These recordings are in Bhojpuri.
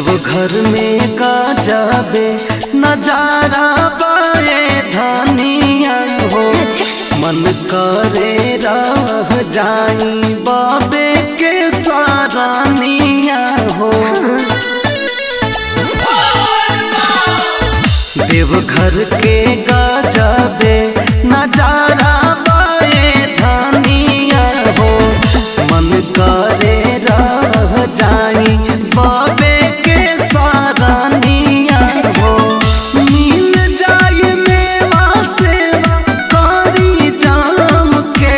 देवघर में का जाबे नजारा बाए धानिया हो मन करे रह जाई बाबे के सारानिया हो देवघर के गजबे नजारा बाए धानिया हो मन करे रह जाई बाबे के सारानिया हो मिल जाए मेवा सेवा करी जाम के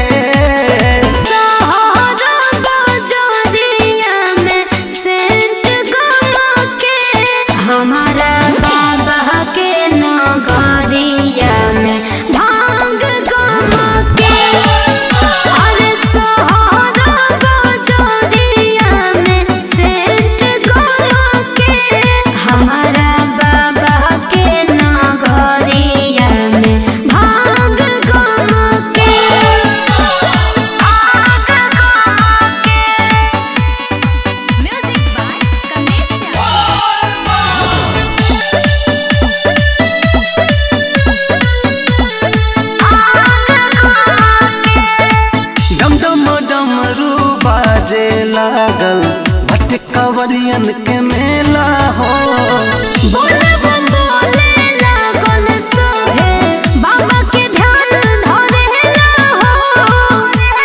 सहारा बाजारिया में सेंट गमा के हमारा बाबा के नगरिया में भांग गमा के अरे सहारा बाजारिया में सेंट गमा के हमारा बाबा के नगरिया में भांग गमा के Music by Kanesha. डम डम डमरू बाजे लागल भट कवरियन के मेला हो बोले बम बोले लागल सभे बाबा के ध्यान धरेला हो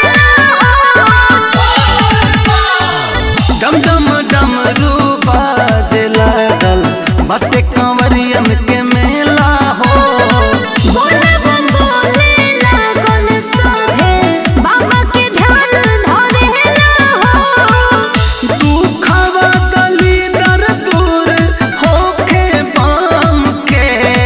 डम डम डमरू बाजे लागल भट कवरियन के मेला हो बोले बम बोले लागल सभे बाबा के ध्यान धरेला हो तू खावा दली दर दूर होके बाम के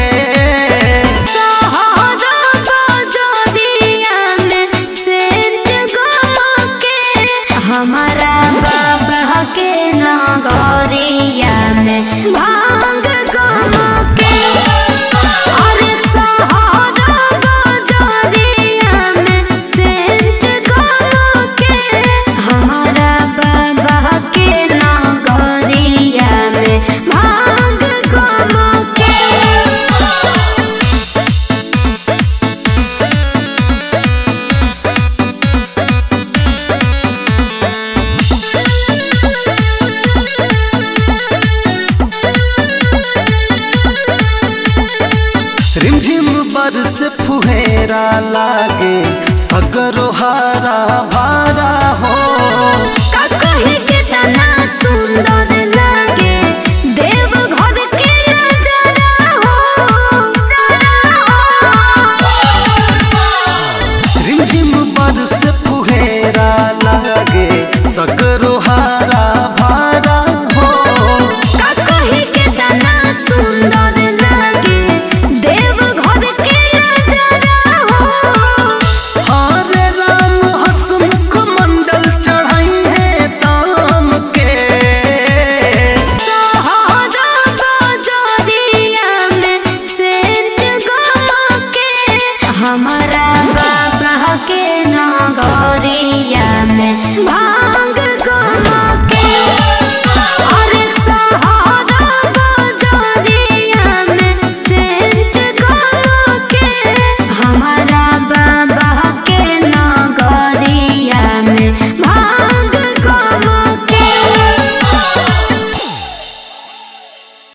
सहारा बाजारिया में सेंट गमा के हमारा बाबा के नगरिया में भांग गमा के अरे सहारा बाजारिया में सेंट गमा के हमारा बाबा के नगरिया में भांग गमा के रिमझिम बरस फुहेरा लागे सगरो हारा भारा हो का कहे कितना सुंदर लागे देवघर के नजारा हो रिमझिम बरस फुहेरा लागे सगरो हारा भारा हो का कहे कितना सुंदर लागे देवघर के नजारा हो हरे राम हसमुख मंडल चढ़ाई है ताम के सहारा बाजारिया में सेंट गमा के हमारा बाबा के नगरिया में भांग